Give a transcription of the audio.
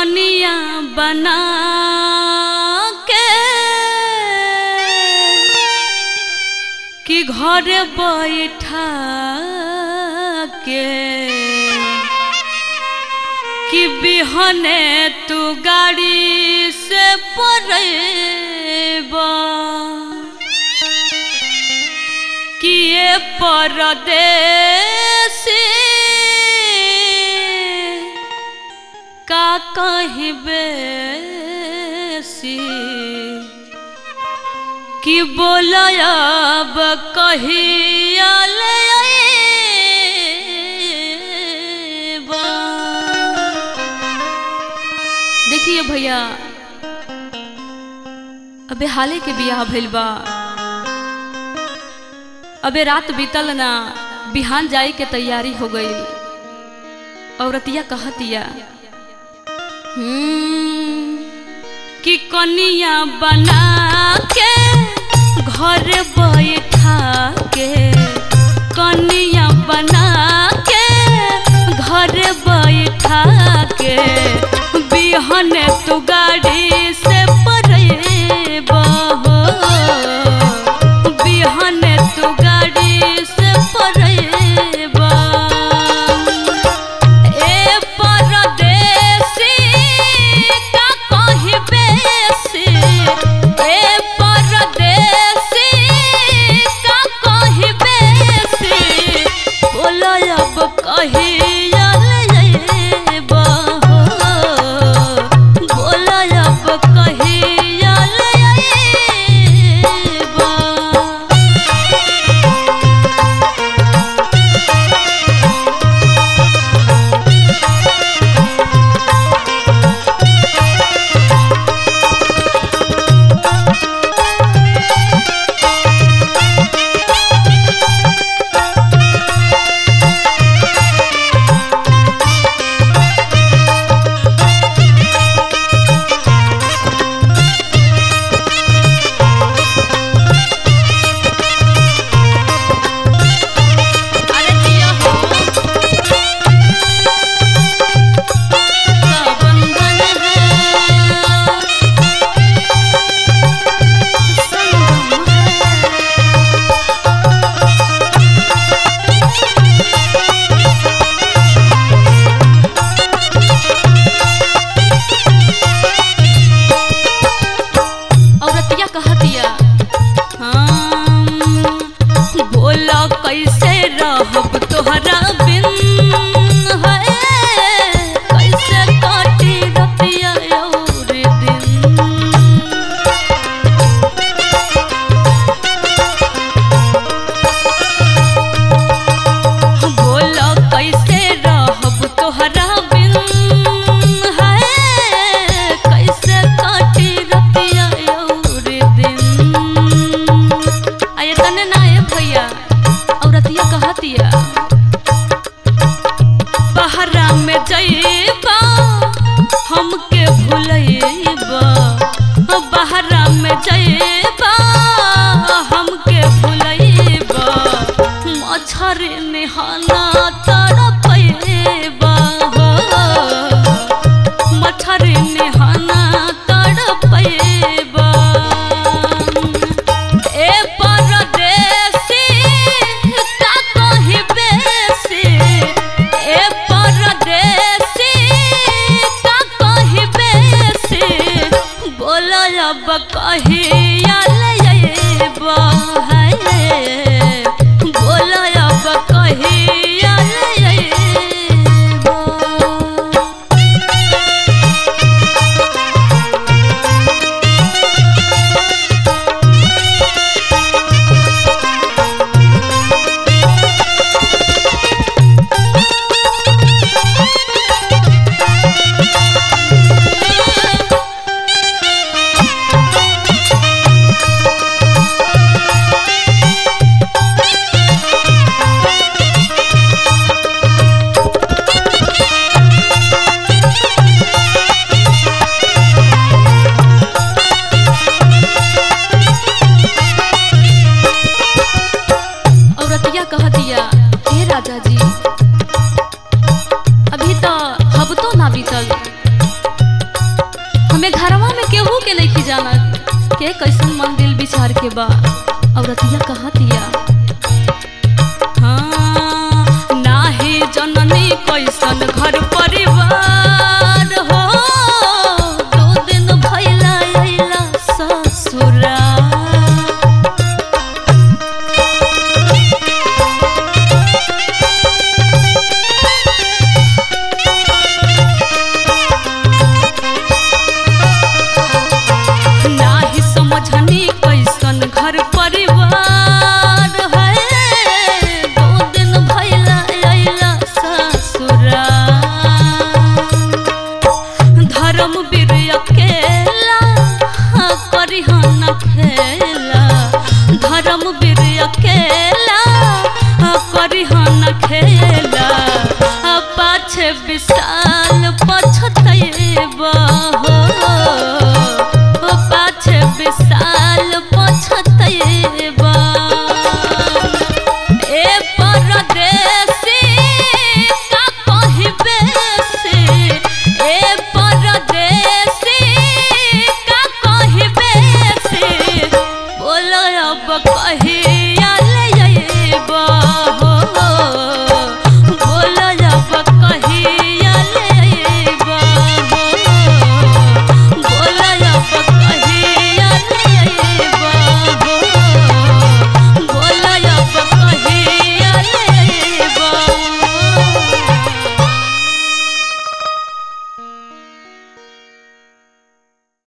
कनिया बना के कि घर बैठा के कि बिहने तू गाड़ी से पड़ेबा कि ये परदेसी का कहबे सी कि बोलब कहिया ले अइबा। देखिए भैया अबे हाले के बियाह भइल बा अबे रात बीतल ना बिहान जाए के तैयारी हो गई औरतिया कहतिया हम्म, कि कनिया बना के घर बैठा के कनिया बना के घर बैठा के बिहन तू गाड़ी से परेबा हो बिहन तू गाड़ी से परेबा ए परदेसी का कहबे से ए परदेसी का कहबे से बोलो अब कहिया लेबा बोलो अब कहिया लेबा अरे जिया हो का बंधन है संगम है औरतिया कहतिया हम बोला कैसे रहब तोहरा बिन है कैसे काटी रतिया और दिन बोला कैसे रहब तोहरा बिन है कैसे काटी रतिया और दिन आये तने ना ए भैया औरतिया कहतिया बहरा में जइबा हमके भुलइबा बहरा में जइबा हमके भुलइबा मच्छर निहाना तड़पइबा हो मच्छर निहाना तड़पइबा ए परदेसी का कहबे से ए परदेसी का कहबे से बोलो अब कहिया लेबा है बोलो अब कहिया लेबा के कैसन मन दिल विचार के बा औरतिया कहाँ दिया हाँ, नाही जननी कैसन घर परिवार हो दो दिन भइला अइला ससुरा नाही समझनी कैसन घर परिवार है दो दिन भइला अइला ससुरा धर्म वीर अकेला हाँ, करिहन खेला धर्म वीर अकेला हाँ, करिहन खेला आ पाछे विषा